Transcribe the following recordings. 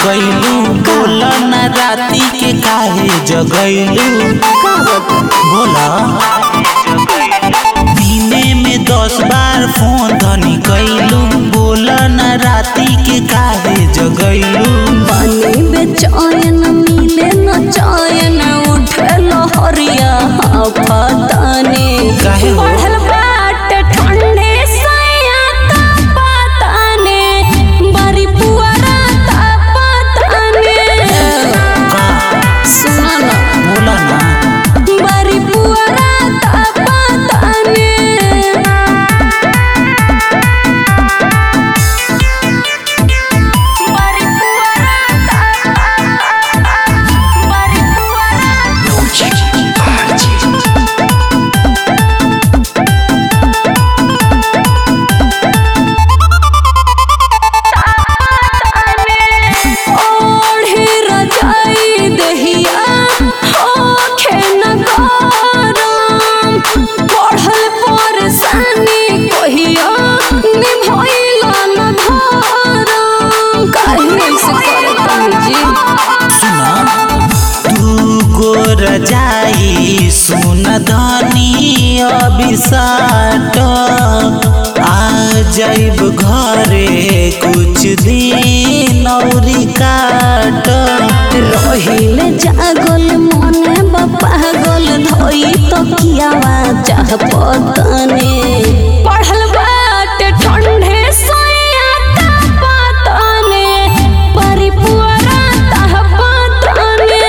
गईलू बोला ना राती के काहे जगैलू बोला दिने में दस बार फोन धनी कैलू बोला ना राती के काहे जगैलू पानी बेचैन मिले न चैन उठे लहरिया पताने काहे हो? बढ़ल बाटे ठंडे सैया तापताने बारी पुअरा तापताने का सुना ना बोला ना बारी पुअरा तापताने बारी पुअरा बारी पुअरा ओढ़े रजाई दहिया होखे न गरम बढ़ल परेशानी कहिया निभइला न धरम काहे से करत जी सुना तू गोर जाई सुन धनी अभिसाट आ जाइब घरे कुछ दिन औरी काट रहिले जागल मने पागल धोई तो कियावा चाह पतने पढ़ल बाटे ठंडे सोया तापतने परिपुरा ताह पतने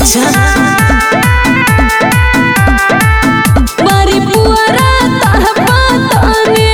परिपुरा ताह पतने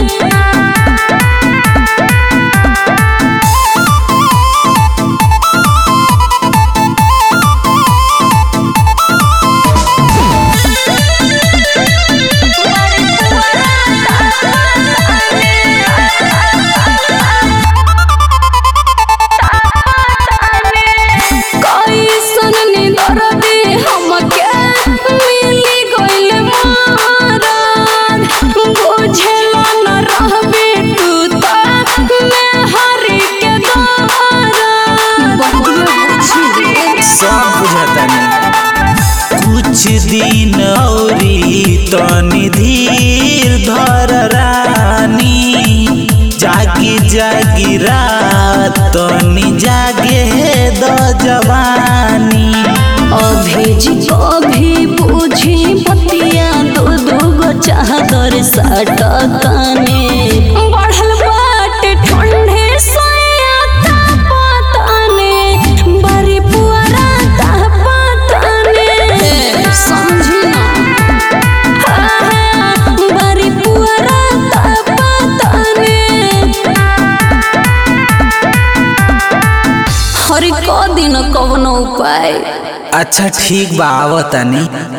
कैसन निदर दे हमके मिली गइल मारन बुझेला न रहबे तू त मैं हरि के दारन सब बुझतानी कुछ दिन औरी तनी धीर धर रानी जागी जागी रात तनी जागे द जवानी अभी जी अभी बुझी बतिया दो दो गो चादर सटतने बढ़ल बाटे ठंडे सोया तापतने बड़ी पुअरा तापतने समझी ना हाँ, बड़ी पुअरा तापतने हरि क दिन कवनो उपाय अच्छा ठीक बा आवतानी